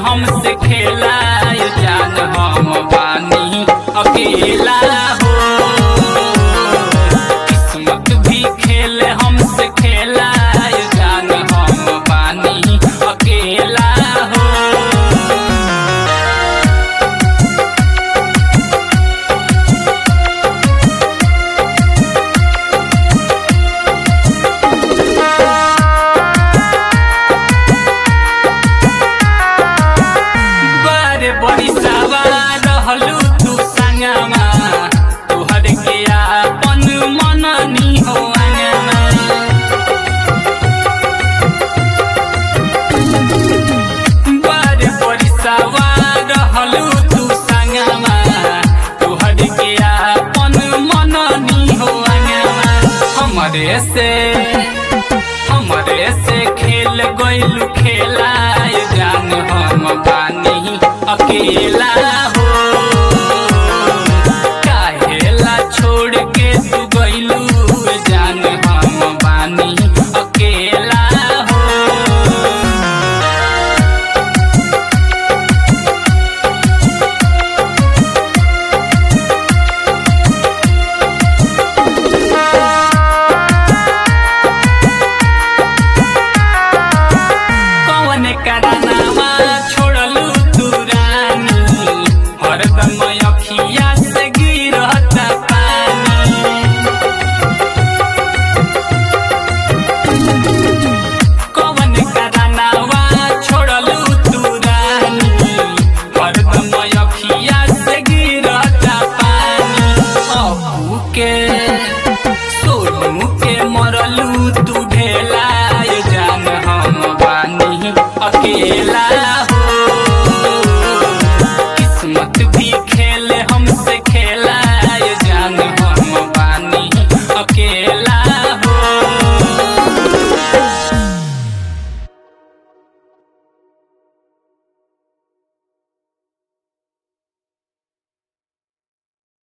हमसे खेला ये जान हम बानी अकेला हो किस्मत भी खेले हमसे खेला ये जान हम बानी अकेला हो बारे बड़ी सवार रहलू तू संगमा तोहर के आपन मननी हो अंगमा बारे बड़ी सवार रहलू तू संगमा तोहर के आपन मननी हो अंगमा हमरे से हमरे से खेल गइलू खेला ये जान हम बानी अकेला हो काहेला छोड़ के तू गइलू ये जान हम बानी अकेला हो कौन करानावा